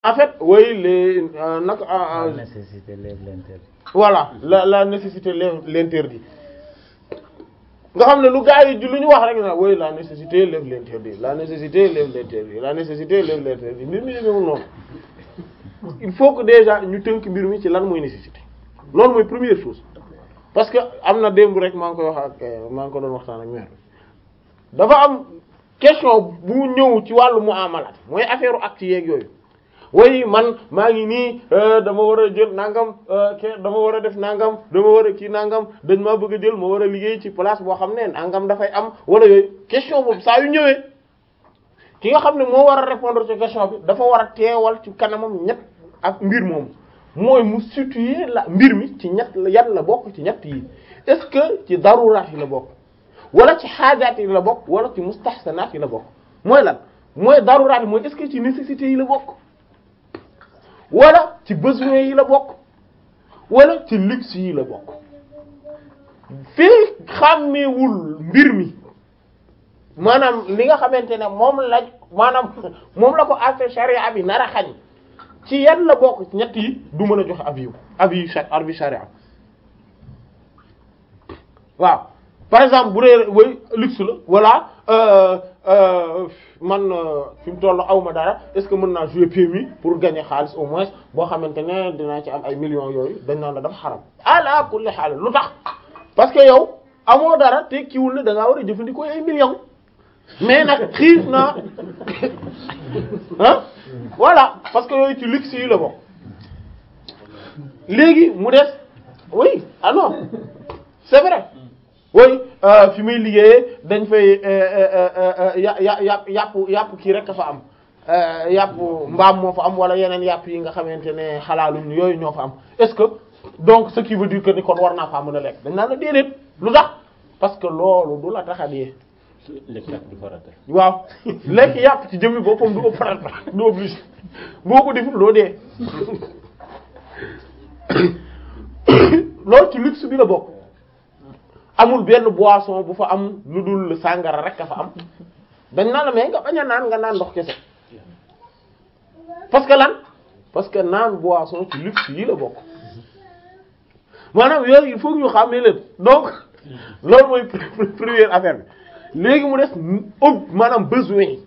en fait oui les euh, nag La nécessité lève l'interdit. voilà la la nécessité lève l'interdit nga xam ne lu gars yi lu ñu wax rek na oui la nécessité lève l'interdit la nécessité lève l'interdit la nécessité lève l'interdit mbir mi demeewul noonu il faut que déjà ñu tënk mbir mi ci lan mooy nécessité loolu mooy première chose parce que am na démb rek maa ngi koy wax ak euh, maa ngi ko doon waxtaan ak mère dafa am question bu ñëw ci wàllu muamalat mooy affaire acte yeeg yooyu way man maa ngi nii euh, dama war a jël nangam euh, ke dama war a def nangam dama war a kii nangam dañ maa bëgg a jël ma war a liggéey ci place boo xam ne nangam dafay am wala yooyu question boobu saa yu ñëwee ki nga xam ne moo war a répondre ci question bi dafa war a teewal ci kanamam ñett ak mbir moomu mooy mu situer la mbir mi ci ñett la yan la bokk ci ñett yi est-ce que ci daruraat yi la bokk wala ci xaajaat yi la bokk wala ci mustahsanaat yi la bokk mooy lan mooy daruraat yi mooy est-ce que ci nécessité yi la bokk wala ci besoin yi la bokk wala ci luxe yi la bokk fii xàmmeewul mbir mi maanaam li nga xamante ne moom la maanaam moom la ko affaire charia bi nar a xañ ci yan la bokk ci ñett yi du mën a joxe avis avis cha avis charia waaw par exemple bu dee way luxe la voilà euh, euh, man euh, fi mu toll awma dara est-ce que mën naa jouer PMU pour gagner xaalis au moins boo xamante ne dinaa ci am ay millions yooyu dañ naan la dafa xaram ala kulli xaal lu tax parce que yow amoo dara te kiwul ne da ngaa war a jëfandikoo ay millions mais nag xiif naa ah voilà parce que yooyu ci luxe yi la bokk léegi mu des oui ah non c'est vrai oui euh, fi muy liggéeyee dañ fay ya ya yàpp yàpp yàpp kii rek a fa am euh, yàpp mbaam moo fa am wala yeneen yàpp yi nga xamante ne xalaaluñ yooyu ñoo fa am est-ce que donc ce qui veut dire que ni kon war naa faa mën a lekk dañ naan la déedéet lu tax parce que loolu du la tax a dee lekk ak du farata. waaw lekk yàpp ci jëmmi boppam du opérateur du obligé boo ko deful doo dee loolu ci luxe bi la bokk amul benn boisson bu fa am lu dul sàngara rek a fa am dañ naan la mais nga bañ a naan nga naan ndox kese parce que lan parce que naan boisson ci luxe yi la bokk maanaam yooyu il faut que ñu xàmmee leen donc loolu mooy première affaire bi léegi mu des ëpp maanaam besoin yi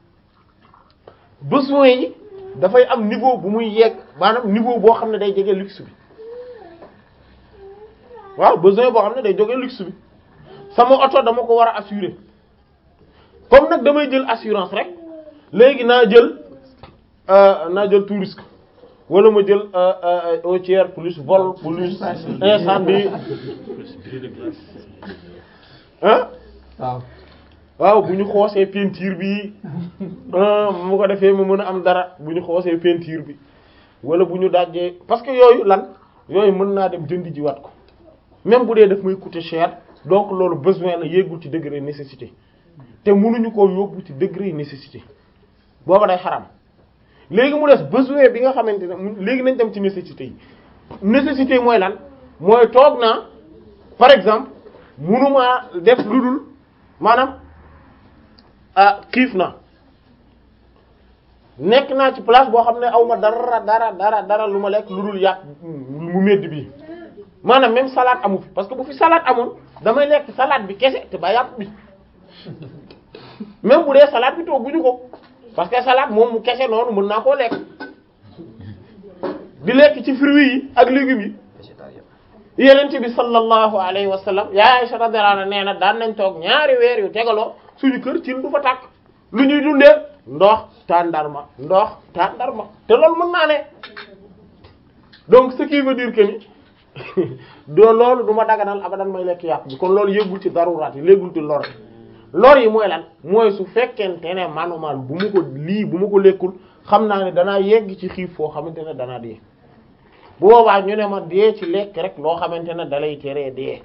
besoin yi dafay am niveau bu muy yegg maanaam niveau boo xam ne day jege luxe bi waaw besoin boo xam ne day jóge luxe bi sama oto dama ko war a assurer comme nag damay jël assurance rek léegi naa jël naa jël tout risque wala ma jël au tiers plus vol plus incendie ah waaw waaw bu ñu xoosee peinture bi mu ko defee ma mën a am dara bu ñu xoosee peinture bi wala bu ñu dajjee parce que yooyu lan yooyu mën naa dem jëndi ji wat ko même bu dee daf may coûter cher donc loolu besoin la yéegul ci degré nécessité te mënuñu koo yóbbu ci degré nécessité booba day xaram léegi mu des besoin bi nga xamante ne mu- léegi nañ dem ci nécessité yi nécessité yi mooy lan mooy toog naa par exemple mënumaa def lu dul maanaam ah xiif na nekk naa ci place boo xam ne aw ma dara dara dara dara lu ma lekk lu dul yàpp mu medd bi maanaam même salade amu fi parce que bu fi salade amoon damay lekk salade bi kese te ba yàpp bi même bu dee salade bi togguñu ko parce que salade moom mu kese noonu mën naa koo lekk di lekk ci fruits yi ak légumes yi yenent bi sallallahu alayhi wa sallam yaa Aisha radhiyallahu anha nee na daan nañ toog ñaari weer yu tegaloo suñu kër ci du fa tàkk lu ñuy dundee ndox tàndarma ndox tàndarma te loolu mën naa ne donc ce qui veut dire que ni doo loolu du ma daganal abadan may lekk yàpp bi kon loolu yëggul ci daruraat yi léegul ci lor lor yi mooy lan mooy su fekkente ne manumal bu ma ko lii bu ma ko lekkul xam naa ne danaa yegg ci xiif foo xamante ne danaa dee bu boobaa ñu ne ma dee ci lekk rek loo xamante ne dalay teree dee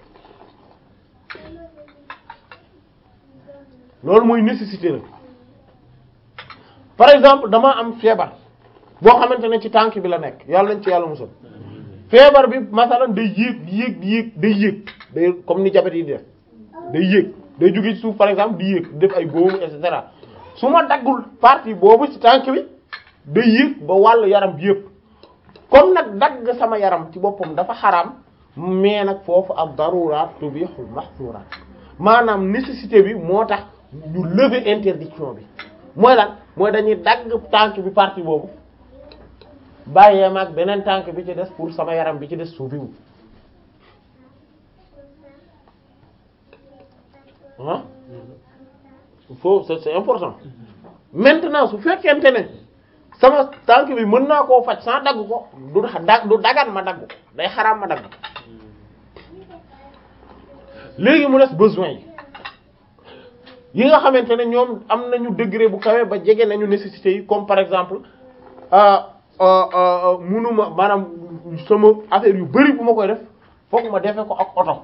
loolu mooy nécessité la par exemple dama am feebar boo xamante ne ci tànk bi la nekk yàlla nañ ci yàlla musal feebar bi masalan day yéeg di yéeg di yéeg day yéeg day comme ni diabète yi di def day yéeg day jóge ci suuf par exemple di yéeg def ay boobu et cetera su ma daggul partie boobu ci tànk bi day yëg ba wàllu yaram bi yëpp comme nag dagg sama yaram ci boppam dafa xaraam mais nag foofu ab daruraat tubihul mahsuraat maanaam nécessité bi moo tax ñu lever interdiction bi mooy lan mooy dañuy dagg tànk bi partie boobu bàyyee ma ak beneen tànk bi ci des pour sama yaram bi ci des suufiwu ah il faut c'est c'est important maintenant su fekkente ne sama tànk bi mën naa koo faj sans dagg ko du da du dagan ma dagg ko day xaraam ma dagg ko léegi mu des besoin yi yi nga xamante ne ñoom am nañu degré bu kawe ba jege nañu nécessité yi comme par exemple munuma maanaam sama affaire yu bari bu ma koy def fokk ma defe ko ak oto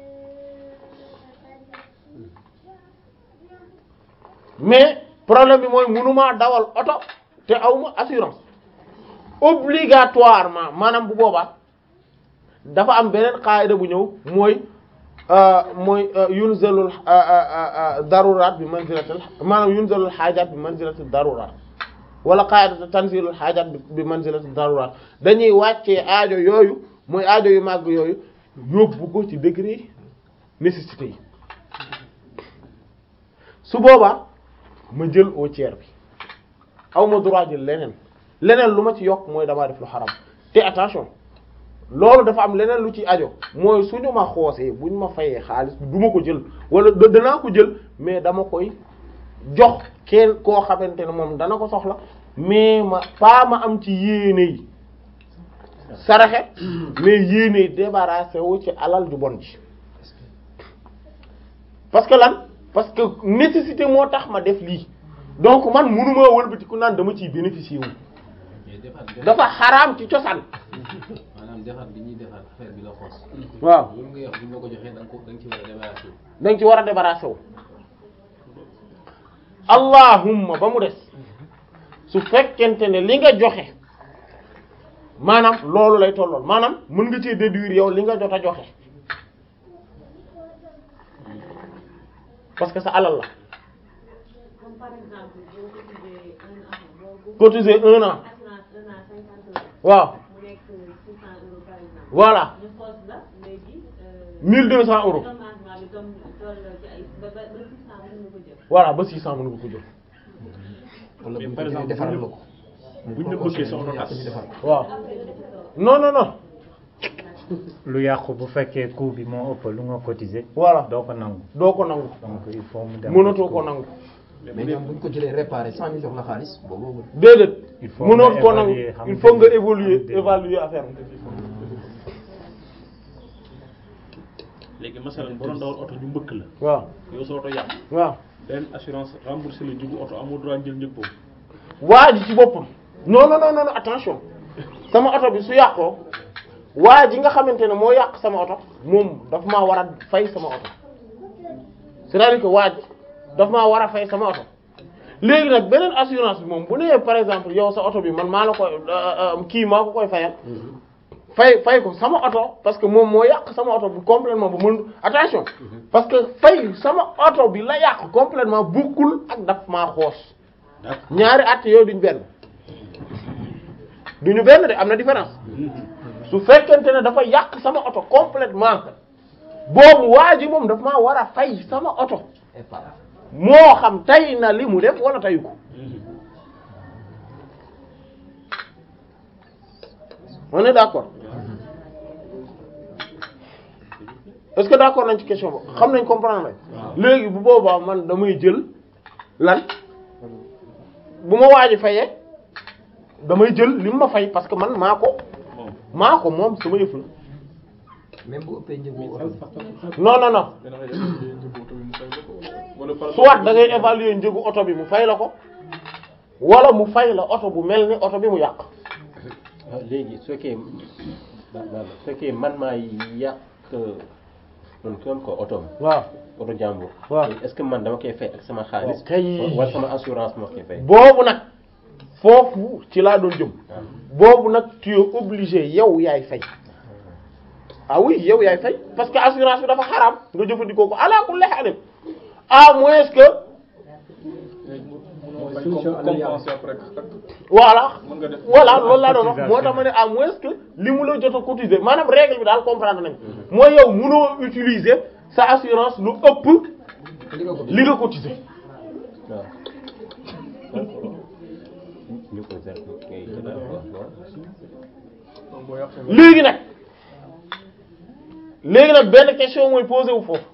mais problème bi mooy munuma dawal oto te awma assurance obligatoirement maanaam bu boobaa dafa am beneen qaida bu ñëw mooy mooy yunzalul daruraat bi manzilatil maanaam yunzalul xaajaat bi manzilatil daruraat wala qaida tanzilul xaajaat bi manzilatil daruraat dañuy wàccee aajo yooyu mooy aajo yu màgg yooyu yóbbu ko ci degré nécessité yi su boobaa ma jël au tiers bi aw ma droit jël leneen leneen lu ma ci yokk mooy damaa def lu xaram te attention loolu dafa am leneen lu ci ajo mooy suñu ma xoosee buñ ma fayee xaalis du ma ko jël wala danaa ko jël mais dama koy jox kenn koo xamante ne moom dana ko soxla mais ma pas ma am ci yéene yi saraxe mais yéene yi débarrassé wu ci alal ju bon ji parce que lan parce que nécessité moo tax ma def lii donc man mënuma wëlbatiku naan dama ciy bénéficier wu dafa xaraam ci cosaan maanaam defar bi ñuy defar affaire bi la xoos. waaw loolu ngay wax bu ñu la ko joxee da nga ko da nga ci war a débarrassé wu. da nga ci war a débarrassé wu allahumma ba mu des su fekkente ne li nga joxe maanaam loolu lay tollool maanaam mën nga ci déduire yow li nga jot a joxe parce que sa alal la Comme par exemple, boo cotisé un an, boo- boo cotiser un an assurance un an cinquante euros, waaw mu nekk six cent euros par exemple. voilà ñu xoos la léegi. euh, 1200 euros dédommagement bi doom toll ci ay ba ba ba six cent mën nga ko jël. voilà ba 600 mën nga ko jël wala Mais bu par ñu exemple, defaral bu la ñu- ko. bu ñu la bëggee sa oto tas. ñu defar ko. waaw non non non lu yàqu bu fekkee coût bi moo ëpp lu nga cotiser voilà doo ko nangu doo ko nangu donc il faut mu dem mënatoo ko nangu mais ñoom bu ñu ko jëlee réparé sans ñu jox la xaalis boobu déedéet Il faut mënoo nga ko nangu évaluer, xam il nga faut nga dégg- évoluer xam nga évaluer affaire bi léegi masalan boo doon dawal oto ñu mbëkk la waaw yow sa oto yàqu waaw benn assurance remboursé la njëgu oto amoo droit jël njëg boobu waa ji ci boppam non non non non attention sama oto bi su yàqoo waa ji nga xamante ne moo yàq sama oto moom daf maa war a fay sama oto c'est-à-dire que waa ji daf maa war a fay sama oto léegi nag beneen assurance bi moom bu nee par exemple yow sa oto bi man maa la koy kii maa ko koy fayal fay fay ko sama oto parce que moom moo yàq sama oto bu complètement bu mën attention parce que fay sama oto bi la yàq complètement bukkul ak daf maa xoos d'accord ñaari at yooyu duñ benn duñu benn de am na différence su fekkente ne dafa yàq sama oto complètement boobu waa ji moom daf maa war a fay sama oto épar moo xam tay na li mu def wala tayu ko on est d'accord est-ce que d'accord nañ ci question boobu xam nañ comprendre nañ léegi bu boobaa man damay jël lan bu ma waaji fayee damay jël li mu ma fay parce que man maa ko maa ko moom sama yëf la même bu ëppee njëgu oto bi non non non soit da ngay évaluer njëgu oto bi mu fay la ko wala mu fay la oto bu mel ni oto bi mu yàq ah léegi su fekkee ba- ba- su fekkee man maa yàq man kon ko otoom waaw oto jàmbur. waaw. léegi est-ce que man dama koy fay ak sama xaalis. kay. wala sama assurance moo koy fay. boobu nag foofu ci laa doon jëm boobu nag tu es obligé yow yaay fay ah oui yow yaay fay parce que assurance bi dafa xaraam nga jëfandikoo ko ala kulli haal à moins que solution à l'amiable. voilà mën nga def voilà loolu laa doon wax moo tax ma ne à moins que li mu la jot a cotiser maanaam règle bi daal comprendre nañ mooy yow mënoo utiliser sa assurance lu ëpp li nga ko li nga cotiser waaw ñu ko seet ngay jëlaat waaw léegi nag léegi nag benn question mooy posé wu foofu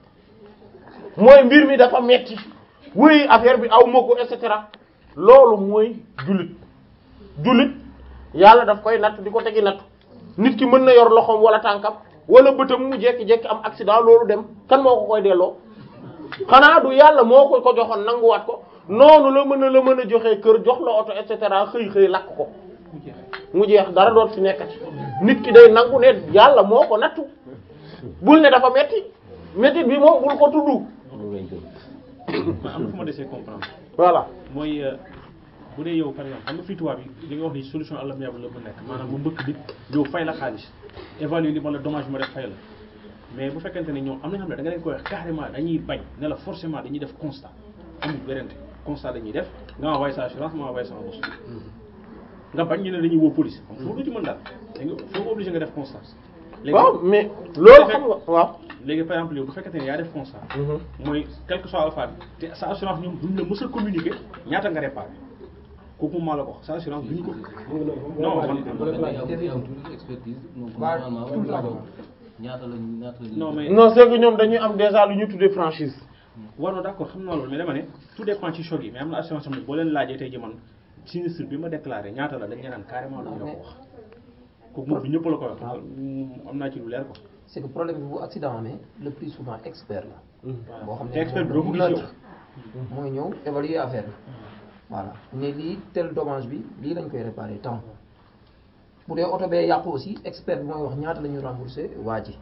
mooy mbir mi dafa metti wuy affaire bi aw ma ko et cetera loolu mooy jullit jullit yàlla daf koy natt di ko tegi natt nit ki mën na yor loxoom wala tànkam wala bëtam mu jekki-jekki am accident loolu dem kan moo ko koy delloo xanaa du yàlla moo ko ko joxoon nanguwaat ko noonu la mën a la mën a joxee kër jox la oto et cetera xëy xëy lakk ko mu jeex dara doot fi nekkati nit ki day nangu ne yàlla moo ko nattu bul ne dafa metti metti bi moom bul ko tudd loolu lañ gëm ma am na fu ma desee comprendre voilà mooy euh, bu dee yow par exemple xam nga fii tubaab yi li nga wax ni solution amiable la mën nekk maanaam mu mbëkk nit yow fay la xaalis évaluer li ma la dommage ma def fay la mais bu fekkente ne ñoom am na xam ne da nga leen koy wax carrément dañuy bañ ne la forcément dañuy def constat amul wérante constat dañuy def nga envoyé sa assurance ma envoyé sama bos nga bañ ñu ne dañuy woo police xam foo du ci mën daal da nga foo obligé nga def constat léegi waaw mais loolu xam nga waaw léegi par exemple yow bu fekkente ne yaa def constat mooy quel que soit alpha bi te sa assurance ñoom duñ la mës a communiquer ñaata nga réparé kooku maa la ko wax sa assurance duñ ko non man expertise donc Waaw, normalement tout le temps. ñaata la ñaata la non mais non c'est que ñoom dañuy am déjà lu ñu tuddee franchise waaw non d'accord xam naa loolu mais dama ne tout dépend ci choc yi mais am na assurance xam ne boo leen laajee tey ji man sinistre bi ma déclaré ñaata la dañ leen naan carrément duñ la ko wax kooku moom du ñëpp la ko wax am naa ci lu leer ko c'est que problème bi bu accident amee le plus souvent expert la boo xam te expert bi doo ko gis yow neutre mooy ñëw évaluer affaire bi voilà ne lii tel dommage bi lii lañ koy réparer temps bu dee oto bee yàqu aussi expert bi mooy wax ñaata la ñu remboursé waa ji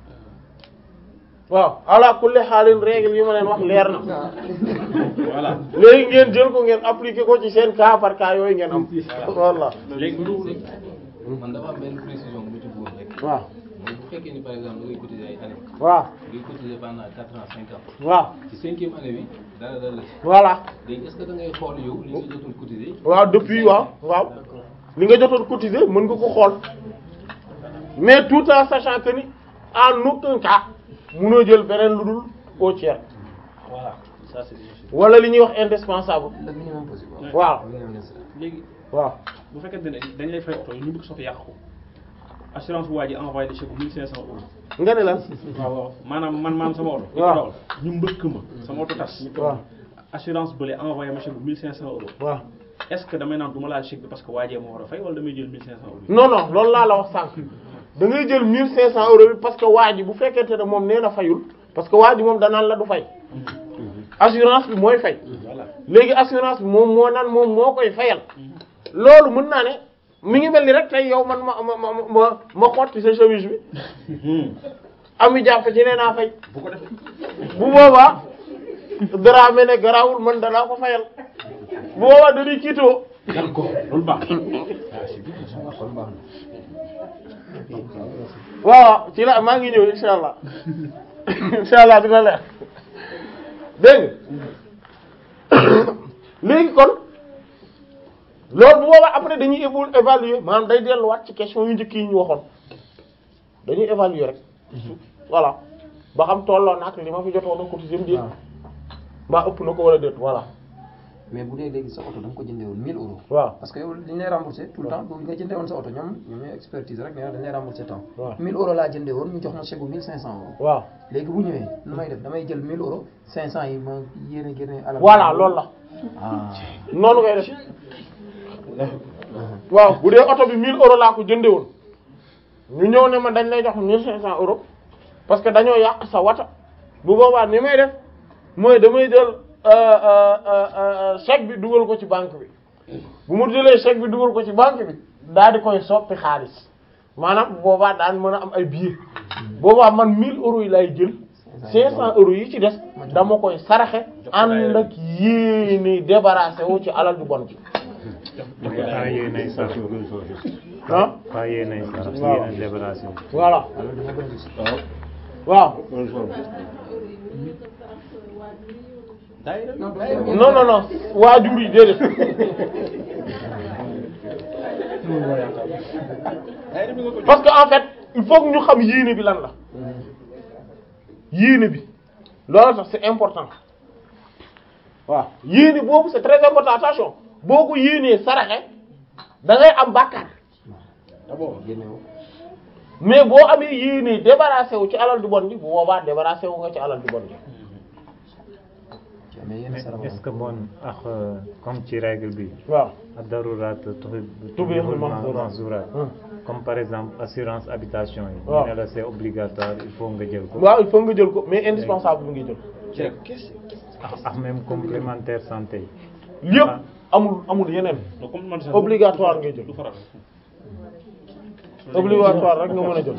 waaw ala kulli xaalin règle yi ma leen wax leer na voilà léegi ngeen jël ko ngeen appliquer ko ci seen cas par cas yooyu ngeen am voilà léegi man dafa am benn précision bu ma ci bëggoon rek waaw mooy bu fekkee ni par exemple da ngay cotiser ay année waaw ngay cotiser pendant quatre ans cinq ans waaw ci cinquième année bi dara dara la ci voilà léegi est-ce que da ngay xool yow li nga jotoon cotiser waaw depuis waaw waaw li nga jotoon cotiser mën nga ko xool mais tout en sachant que ni en aucun cas mënoo jël beneen lu dul au tiers voilà ça c'est difficile wala li ñuy wax indispensable le minimum possible waaw le minimum nécessaire léegi waaw bu fekkente ne dañ lay fay oto yi ñu bëgg soto yàq ko assurance bu waa ji envoyé de chèque bu 1500 euros nga ne lan waaw waaw maanaam man maam sama oto. waaw dawal ñu mbëkk ma sama oto tas. waaw assurance bële envoyé ma chèque bu 1500 euros. waaw est-ce que damay naan du ma laal chèque bi parce que waajee ma war a fay wala damay jël 1500 euros bi. non non loolu laa la wax sànq da ngay jël 1500 euros bi parce que waa ji bu fekkente ne moom nee na fayul parce que waa ji moom danaan la du fay assurance bi mooy fay voilà léegi assurance bi moom moo naan moom moo koy fayal loolu mën naa ne mi ngi mel ni rek tey yow man ma ma ma ma ma xotti sa chemise bi ami jàpp ci nee naa fay bu ko defee. bu boobaa Dramé ne garaawul man danaa ko fayal bu boobaa dañuy kiitoo d'accord loolu baax. waaw ci la maa ngi ñëw insha allah insha allah dina leer dégg nga léegi kon loolu bu boobaa après dañuy évo évaluer maanaam day delluwaat ci question yu njëkk yi ñu waxoon dañuy évaluer rek voilà ba xam tolloo na ak li ma fi jotoon a cotiser mu déet mbaa ëpp na ko wala déet voilà mais bu dee léegi sa oto da nga ko jëndee woon 1000 euros waaw parce que yow dañ lay remboursé tout le temps boobu nga jëndee woon sa oto ñoom ñoom ñooy expertise rek nee na dañ lay remboursé temps waaw 1000 euros laa jëndee woon ñu jox ma chèque bu 1500 euros waaw léegi bu ñëwee nu may def damay jël 1000 euros 500 yi ma yéene génne alal voilà loolu la ah noonu ngay def waaw bu dee oto bi 1000 euros laa ko jënde woon ñu ñëw ne ma dañ lay jox 1500 euros parce que dañoo yàq sa wata bu boobaa ni may def mooy damay jël euh, euh, euh, euh, chèque bi dugal ko ci banque bi bu ma jëlee chèque bi dugal ko ci banque bi daal di koy soppi xaalis maanaam bu boobaa daan mën a am ay billets boobaa man 1000 euros yi lay jël 500 euros yi ci des dama koy saraxe ànd ak yéene débarrassé wu ci alal ju bon ji pas yéenay sarax ah pas yéenay sarax Waaw. yéenay libération voilà alors dama gën a gis waaw daayira non non non non waajur yi déedéet parce que en fait il faut que ñu xam yéene bi lan la yéene bi loolu tax c'est important waaw yéene boobu c'est très important attention boo ko yéenee saraxe da ngay am bàkkaar génnewu mais boo amee yéenee débarrassé wu ci alal du bon ji bu boobaa débarrassé wu nga ci alal du bon ji ci amee yenn mais sarax est-ce que bon ak euh, comme ci règle bi waaw ad-darurat Tubihul mahzurat. mahzurat Hmm. comme par exemple assurance habitation yi waaw. ñu ne la c'est obligatoire il faut nga jël ko waaw il faut nga jël ko mais indispensable bi nga jël ak ak même complémentaire santé yi yëpp amul amul yeneen obligatoire ngay jël obligatoire rek nga mën a jël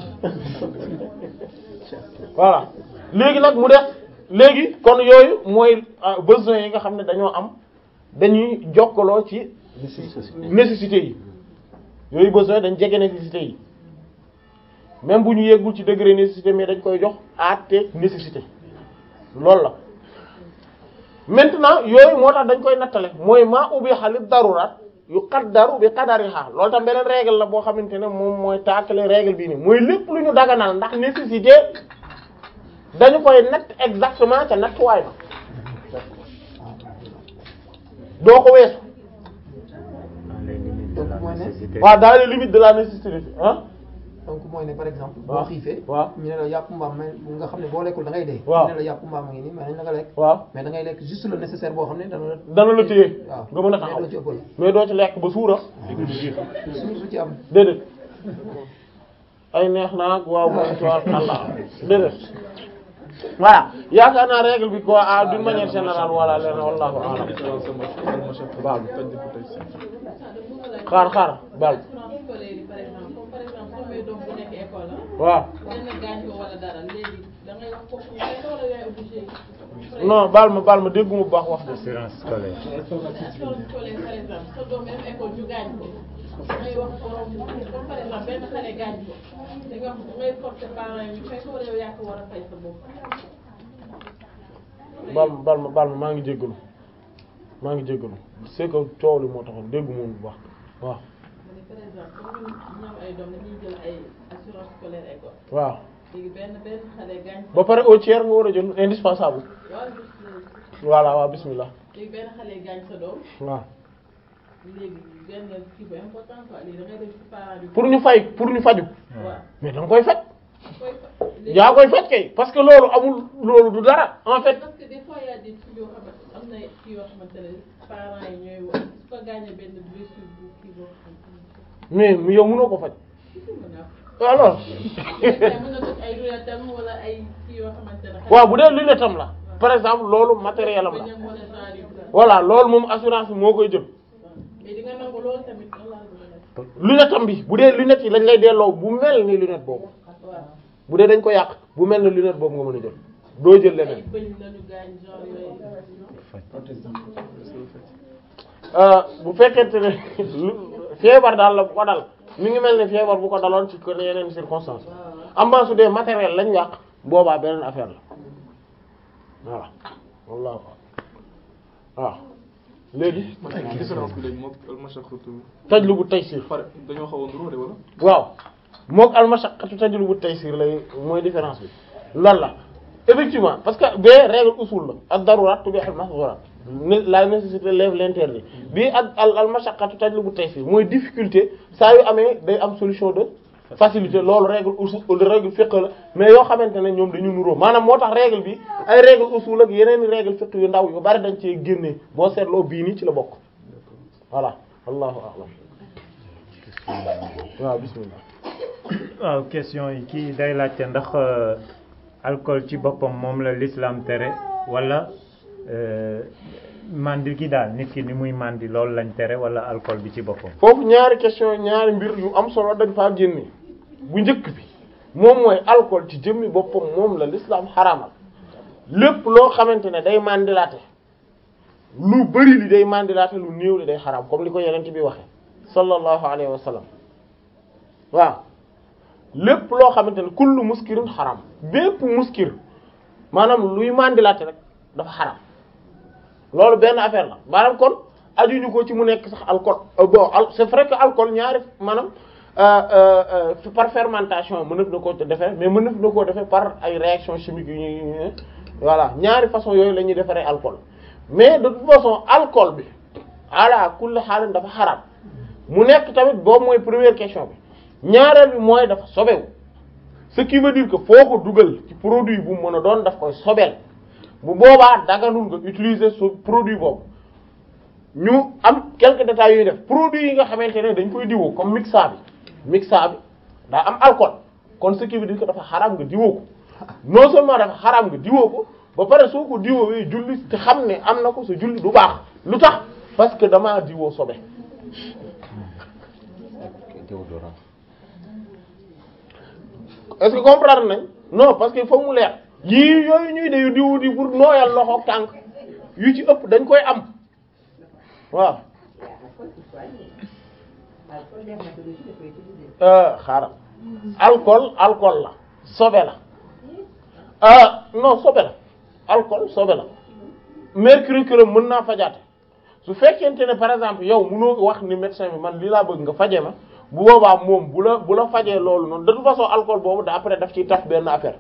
voilà léegi nag mu def léegi kon yooyu mooy ah, besoins yi nga xam ne dañoo am dañuy jokkaloo ci nécessité yi yooyu besoin dañ jege nécessité yi même bu ñu yeggul ci degré nécessité mais dañ koy jox àtte nécessité loolu la maintenant yooyu moo tax dañ koy nattale mooy maa ubbi xalit darurat yu qaddaru bi qadariha loolu tam beneen règle la boo xamante ne moom mooy taakale règle bii nii mooy lépp lu ñu daganal ndax nécessité dañu koy natt exactement ca nattuwaay ba doo ko weesu dans les limites de Donc, la mooy ne- nécessité waaw dans les limites de la nécessité ah donc mooy ne par exemple boo waaw xiifee waaw ñu ne la yàpp mbaam mais nga xam ne boo lekkul da ngay dee waaw ñu ne la yàpp mbaam ngi nii mais nañ la nga lekk waaw mais da ngay lekk juste le nécessaire boo xam ne dana la dana la téye waaw nga mën a mais taxaw doo ci ëppal mais doo ci lekk ba suura suñu su ci am déedéet ay neex naa ak waaw moom ci wàllu àll déedéet voilà yaakaar naa règle bi quoi ah d'une manière générale voilà leen wallahu a'lam baal xaar xaar baal assurance scolaire yi par exemple comme par exemple soo may doom bu nekk école la waaw benn gaañ ko wala dara léegi da ngay wax kooku ngay wala yaay obligé non baal ma baal ma dégguma bu baax wax de assurance scolaire assurance scolaire par exemple sa doom même école ñu gaañ ko da ngay wax borom comme par exemple benn xale gaañ ko da nga wax da ngay forcer parents yi ñu fay ko wala yow yaa ko war a fay sa bopp baal ma baal ma baal ma maa ngi jéggalu maa ngi jéggalu c'est que coow li moo taxoon dégguma woon bu baax waaw ma ne par exemple comme ñun ñu am ay doom dañuy jël ay assurance scolaire école waaw léegi benn benn xale gaañ ko ba pare au tiers nga war a jël indispensable waaw juste léegi voilà waaw bismillah léegi benn xale gaañ sa doom waaw léegi benn kii bu important quoi léegi da ngay dem ci parent bi. pour ñu fay pour ñu faju waaw mais da nga koy faj koy fa. léegi yaa koy faj kay parce que loolu amul loolu du dara en fait parce que des fois y a des trucs yoo xamante am na kii yoo xamante ne parents yi ñooy wax su ko gaañee benn blessure bu kii boo xamante ne mais mu yow mënoo ko faj si si mën naa ko. alors léegi tey mën na def ay lunettes wala ay kii yoo xamante ne. waaw bu dee lunette am la par exemple loolu matériel am la bañ a wala genre yu bëri. voilà loolu moom assurance bi moo koy jël mais di nga nangu loolu tamit lan laa bëgg a def. lunette am bi bu dee lunette yi lañ lay delloo bu mel ni lunette boobu waaw bu dee dañ ko yàq bu mel ni lunette boobu nga mën a jël doo jël ay leneen bëñ lañu gaañ genre yooyu. Euh, bu fekkente ne lu- feebar daal la bu ko dal mi ngi mel ni feebar bu ko daloon ci kër yeneen circonstances amma su dee matériel lañ yàq boobaa beneen affaire la voilà wallahu waaw léegi man ay différence bi léegi moom almashaqqatu tajlubu taysir pare dañoo xaw a nduróo de wala waaw mook almashaqqatu tajlubu taysir lay mooy différence bi loolu la effectivement parce que bee règle usul la ad darurat tubihul mahzurat la nécessité lève l'interdit bii ak al almashaqqatu tajlubu taysir mooy difficulté saa yu amee day am solution de facilité loolu règle usul règle fiqh la mais yoo xamante ne ñoom dañu nuróo maanaam moo tax règle bi ay règle usul ak yeneen règle fiqh yu ndaw yu bari dañ cee génnee boo seetloo bii nii ci la bokk voilà wallahu a'lam waaw bismillah waaw question yi kii day laajte ndax euh, alcool ci boppam moom la l'islam tere wala euh, mandi gi daal nit ki ni muy mandi loolu lañ tere wala alcool bi ci boppam foofu ñaari question ñaari mbir yu am solo dañ faa génne bu njëkk bi moom mooy alcool ci jëmmi boppam moom la l'islam xaraamal lépp loo xamante ne day mandilaate lu bari li day mandilaate lu néew li day xaraam comme li ko yeneen bi waxe sallallahu alayhi wa sallam waaw lépp loo xamante ne kullu muskirin xaraam bépp muskir maanaam luy mandilaate rek dafa xaraam loolu benn affaire la maanaam kon ajuñu ko ci mu nekk sax alcool euh, bon al c'est vrai que alcool ñaari maanaam euh, euh, euh, par fermentation mënaf na koo defee mais mënaf na koo defee par ay réaction chimique yu ñuy voilà ñaari façon yooyu la ñuy defaree alcool mais de toute façon alcool bi ala kulli xaalin dafa xaraam mu nekk tamit boobu mooy première question bi ñaareel bi mooy dafa sobewu ce qui veut dire que foo ko dugal ci produit bu mu mën a doon daf koy sobeel bu boobaa daganul nga utiliser su produit boobu ñu am quelques détails yuy def produit yi nga xamante ne dañ koy diwoo comme mixa bi mixa bi daa am alcool kon ce qui veut dire que dafa xaraam nga diwoo ko non seulement dafa xaraam nga diwoo ko ba pare soo ko diwoowee julli te xam ne am na ko sa julli du baax lu tax parce que damaa diwoo sobe déodorant est-ce que comprendre nañ non parce que il faut mu leer yii yooyu ñuy de diwu di pour nooyal loxo tànk yu ci ëpp dañ koy am waaw euh xaaral alcool alcool la sobe la ah non sobe la alcool sobe la mercure chrome mën naa fajaate su fekkente ne par exemple yow mënoo wax ni médecin bi man lii laa bëgg nga faje ma bu boobaa moom bu la bu la fajee loolu noonu de toute façon alcool boobu da après daf ciy taf benn affaire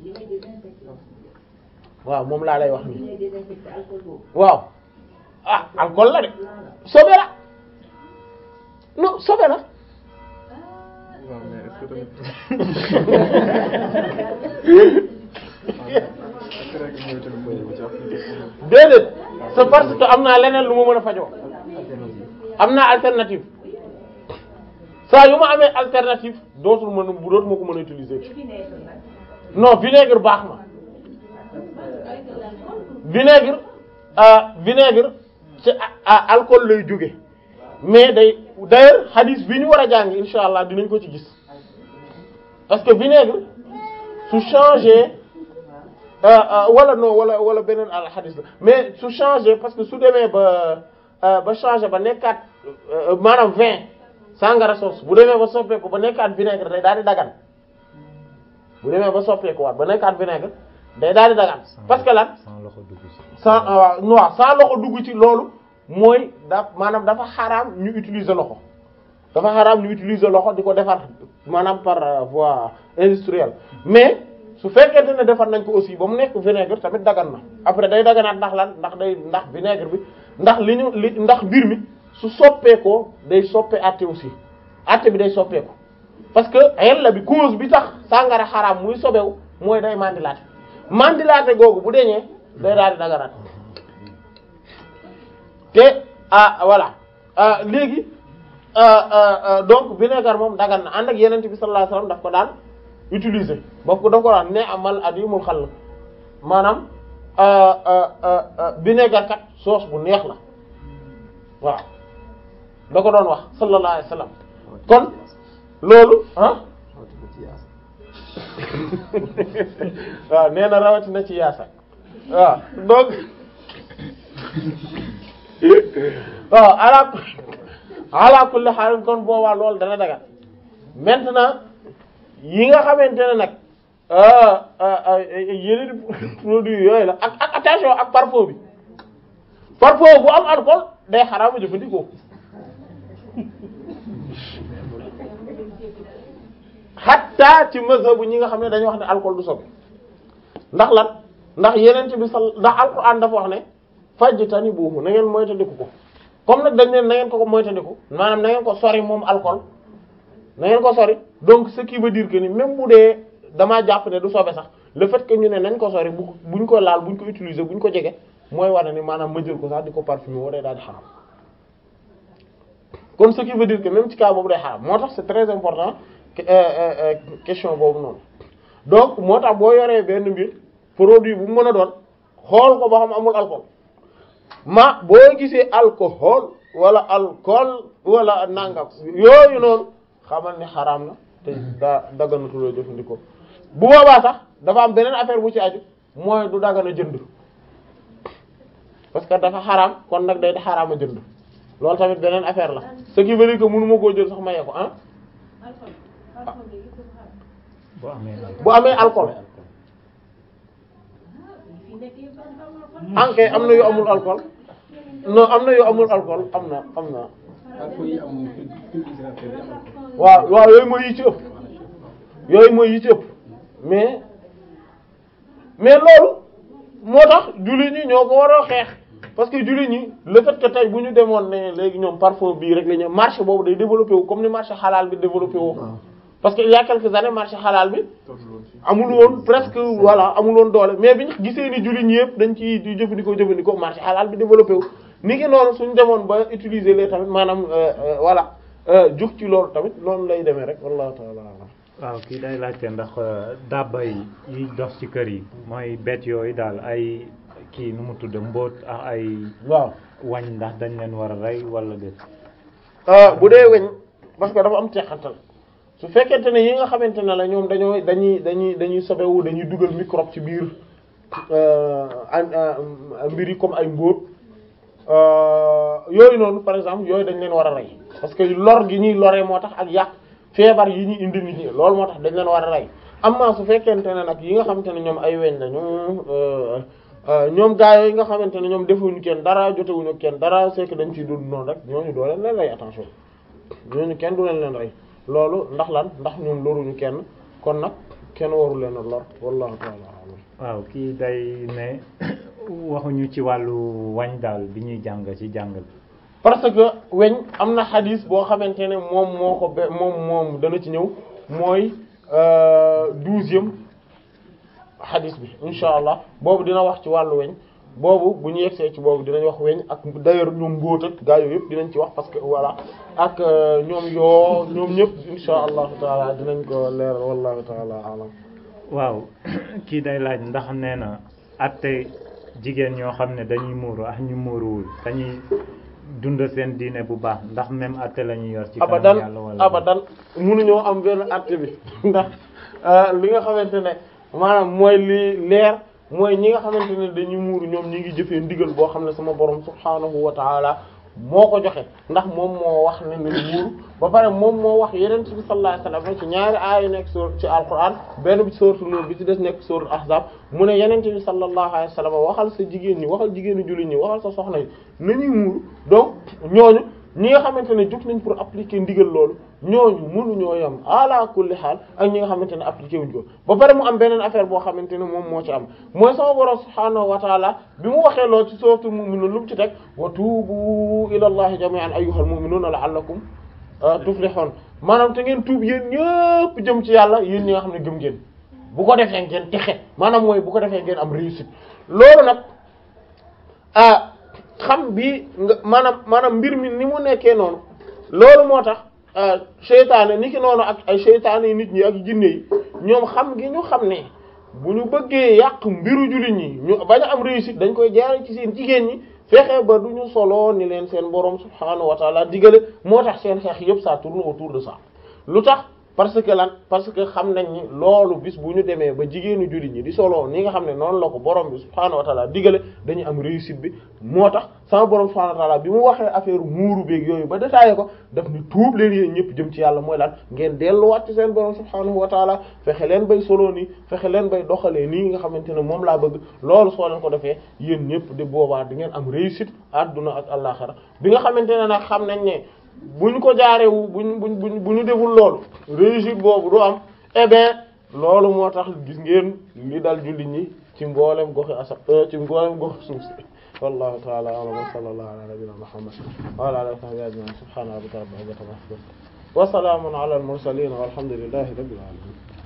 waaw moom laa lay wax nii waaw ah alcool la de sobe la non sobe la waaw mais est-ce que tamit est-ce que rek mooy tamit mooy ci application déedéet c'est parce que am naa leneen lu ma mën a fajoo am naa alternative saa yu ma amee alternative dootul mën a bu dootu ma ko mën a utiliser non vinaigre baax na vinaigre ah vinaigre ci ah alcool lay jóge mais day d'ailleurs hadith bi ñu war a jàng insha allah dinañ ko ci gis parce que vinaigre su changé wala non wala wala beneen al hadith la mais su changé parce que su demee ba ba changé ba nekkaat maanaam vin sangara sos bu demee ba soppeeku ba nekkaat vinaigre day daal di dagan bu demee ba soppeeku waat ba nekkaat vinaigre day daal di dagan parce que lan sans loxo dugg ci. sans waaw non sans loxo dugg ci loolu mooy da maanaam dafa xaraam ñu utiliser loxo dafa xaraam ñu utiliser loxo di ko defar maanaam par voie industrielle mais su fekkente ne defar nañ ko aussi ba mu nekk vinaigre tamit dagan na après day daganaat ndax lan ndax day ndax vinaigre bi ndax li ñu li ndax mbir mi su soppeekoo day soppe àtte aussi àtte bi day soppeeku parce que yella bi cause bi tax sàngara xaraam muy sobewu mooy day mandilaate mandilaate googu bu deñee day daal di daganaat te ah voilà ah léegi donc vinaigre moom dagan na ànd ak yeneen bi sallallahu alayhi wasallam daf ko daan utiliser boof ko daf ko daan ne amal adimul xal maanaam vinaigre kat sauce bu neex la waaw da ko doon wax sallallahu alayhi wasallam kon loolu ah waaw nee na rawatina ci yaasa waaw donc waaw ala ala kulli haal kon boobaa loolu dana dagat maintenant yi nga xamante ne nag yeneen produit yooyu la ak ak attention ak parfum bi parfum bu am alcool day xaraama jëfandikoo xatta ci mazhabu ñi nga xam ne dañuy wax ne alcool du sobe ndax lan ndax yeneen bi sal ndax alquran dafa wax ne fajtani buuhu na ngeen moytandiku ko comme nag dañ ne na ngeen ko ko moytandiku maanaam na ngeen ko sori moom alcool na ngeen ko sori donc ce qui veut dire que ni même bu dee damaa jàpp ne du sobe sax le fait que ñu ne nañ ko sori bu buñ ko laal buñ ko utiliser buñ ko jege mooy wane ni maanaam ma jël ko sax di ko parfumer woo day daal di xaram kon ce qui veut dire que même ci cas boobu day xaram moo tax c'est très important question boobu noonu donc moo tax boo yoree benn mbir produit bu mu mën a doon xool ko ba xam amul alcool ma boo gisee alcool wala alcool wala nangam yooyu noonu xamal ni xaraam na te daa daganatuloo jëfandikoo bu boobaa sax dafa am beneen affaire bu ci aju mooy du dagana jënd parce que dafa xaraam kon nag day xaraama jënd loolu tamit beneen affaire la ce qui veut dire que mënu ma koo jël sax mayee ko ah boo amee bu amee alcool ankay am na yu amul alcool non am na yu amul alcool am na am na alcool yi am pulvérisateur yi am alcool. waaw waaw yooyu mooy yi ci ëpp yooyu mooy yi ci ëpp mais mais loolu moo tax jullit ñi ñoo ko war a xeex parce que jullit ñi le fait que tey bu ñu demoon ne léegi ñoom parfum bii rek la ñu marché boobu day développé wu comme ni marché halal bi développé wu parce que il y a quelques années marché halal bi amul woon presque voilà amul woon doole mais bi ñu gisee ni jullit ñi yëpp dañ ci di jëfandikoo jëfandikoo marché halal bi développé wu ni ki noonu suñu demoon ba utiliser les tamit maanaam euh, euh, voilà jug ci loolu tamit noonu lay demee rek wallahu ta'ala a'lam. waaw kii day laajte ndax dabba yi yiy dox ci kër yi mooy bet yooyu daal ay kii nu mu tudd mbóot ak ay waaw wañ ndax dañ leen war a rey wala déet Euh, bu dee weñ parce que dafa am teqantal su fekkente ne yi nga xamante ne la ñoom dañoo dañuy dañuy dañuy sobewu dañuy dugal microbe ci biir euh, an- euh, mbir yi comme ay mbóot euh, yooyu noonu par exemple yooyu dañ leen war a rey parce que lor gi ñuy loree moo tax ak yàq feebar yi ñuy indi nit ñi loolu moo tax dañ leen war a rey amma su fekkente ne nag yi nga xamante ne ñoom ay weñ la ñoom euh, euh, ñoom gaa yooyu nga xamante ne ñoom defuñu kenn dara jotewuñu kenn dara c'est que dañ ciy dund noonu rek ñooñu doo leen leen rey attention ñooñu kenn du leen leen rey loolu ndax lan ndax ñoom loruñu kenn kon nag kenn waru leen a lor wallahu ta'ala a'lam waaw kii day ne waxuñu ci wàllu wañ daal bi ñuy jàng ci jàngal parce que weñ am na xadis boo xamante ne moom moo ko be moom moom dana ci ñëw mooy douzième xadis bi insha allah boobu dina wax ci wàllu weñ boobu bu ñu yegsee ci boobu dinañ wax weñ ak d'ailleurs ñoom mbóot ak gaa yooyu yëpp dinañ ci wax parce que voilà ak euh, ñoom yoo ñoom ñëpp insha allahu taala dinañ ko leeral wallahu taala alam waaw kii day laaj ndax nee na atte jigéen ñoo xam ne dañuy muuru ak ñu muuruwul dañuy dund seen diine bu baax ndax même atte la ñuy yor ci kanam abadan yàlla wala abadan mënuñoo am benn àtte bi ndax euh, li nga xamante ne maanaam mooy li leer mooy ñi nga xamante ne dañuy muuru ñoom ñi ngi jëfee ndigal boo xam ne sama borom subhaanahu wa taala moo ko joxe ndax moom moo wax ne nañ muuru ba pare moom moo wax yeneen bi sallallahu alayhi wasallam ci ñaari aaya nekk sur ci alquran benn bi ci sourate Nur bi ci des nekk sourate Ahzab mu ne yeneen bi sallallahu alayhi wasallam waxal sa jigéen ñi waxal jigéenu jullit ñi waxal sa soxna yi nañuy muuru donc ñooñu ñi nga xamante ne jóg nañ pour appliquer ndigal loolu ñooñu mënuñoo yam ala kulli xaal ak ñi nga xamante ne appliquer wuñ ko ba pare mu am beneen affaire boo xamante ne moom moo ci am mooy sama borom subhaanahu wa taala bi mu waxee loolu ci suratul mu'minun lu mu ci teg wa tuubu ila allahi jami'an ayyuhal mu'minuna la'allakum tuflihun maanaam te ngeen tuub yéen ñëpp jëm ci yàlla yéen ñi nga xam ne gëm ngeen bu ko defee ngeen texe maanaam mooy bu ko defee ngeen am réussite loolu nag ah xam bi nga maanaam maanaam mbir mi ni mu nekkee noonu loolu moo tax seytaane ni ki noonu ak ay seytaane yi nit ñi ak jinne yi ñoom xam gi ñu xam ne bu ñu bëggee yàq mbiru jullit ñi ñu bañ a am réussite dañ koy jaare ci seen jigéen ñi fexe ba du ñu solo ni leen seen borom subhaanahu wa taala digale moo tax seen xeex yëpp ça tourne autour de ça lu tax parce que lan parce que xam nañ ni loolu bis bu ñu demee ba jigéenu jullit ñi di solo ni nga xam ne noonu la ko borom bi subhaanahu wa taala digale dañu am réussite bi moo tax sama borom subhaanahu wa taala bi mu waxee affaire muuru beeg yooyu ba détaillé ko daf ni tuub leen yéen ñëpp jëm ci yàlla mooy lan ngeen delluwaat ci seen borom subhaanahu wa taala fexe leen bay solo nii fexe leen bay doxalee nii nga xamante ne moom laa bëgg loolu soo leen ko defee yéen ñëpp di boobaa di ngeen am réussite àdduna ak àllaxira bi nga xamante ne nag xam nañ ne buñ ko jaarewu buñ buñ buñ bu ñu deful loolu réussite boobu du am eh bien loolu moo tax gis ngeen li dal jullit ñi ci mboolem goxi asa ci mboolem goxi suuf si wallahu ta'ala a'lam wa sallallahu ala nabiyyina muhammad wa ala alihi wa sahbihi ajma'in subhana rabbika rabbil izzati amma yasifun wa salamun ala al mursalin walhamdulillahi rabbil alamin